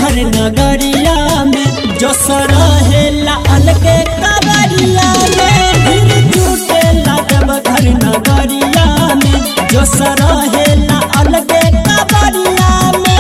देवघर नगरिया में जो सरहेला अलगे कबरिया में फिर जुटेला देवघर नगरिया में जो सरहेला अलगे कबरिया में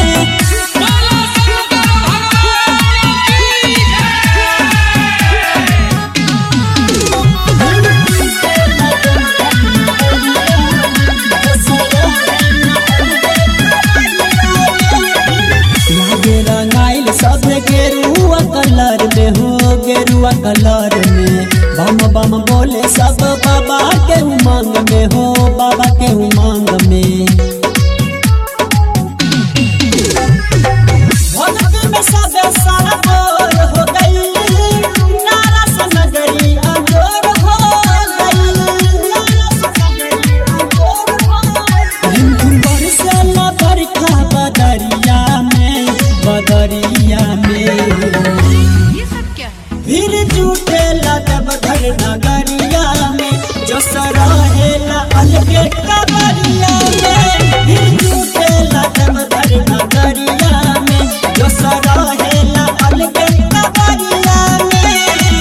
लागे रंगाइल सब गेरुआ कलर में हो गेरुआ कलर में बम बम बोले सब बाबा के उमंग में हो बाबा के उमंग में भक्ति में सब सारा बोर हो गई नारा से नगरी अंजोर हो गई नारा से नगरी अंजोर हो गई रिमझिम बरसेला बरखा बदरिया में बदरिया में ये सब क्या है फिर जुटेला देवघर नगरिया में जो सरहेला अलगे कबरिया में फिर जुटेला देवघर नगरिया में जो सरहेला अलगे कबरिया में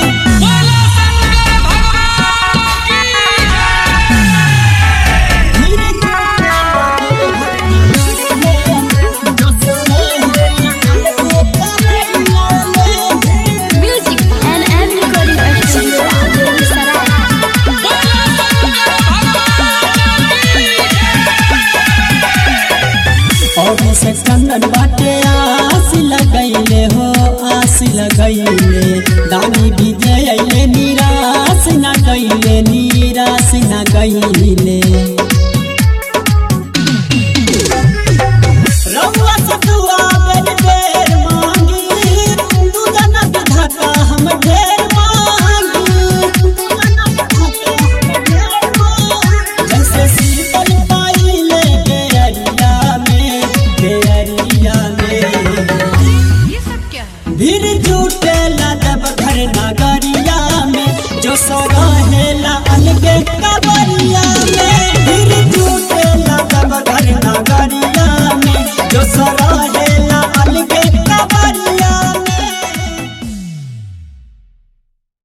music and M recording studio Begusarai और से चंदन बाटे आस लगैले हो आस लगैले दानी विजय अइले निराश न गइले निराश न गइले रउआ से दुआ बेर बेर मांगी तू जना विधाता हम ढेर मांगी तू जना विधाता हम ढेर मांगी जैसे शीतल पाइले बेअरिया में बेअरिया में ये सब क्या है भीड़ जुटेला देवघर नगरिया में जो सरा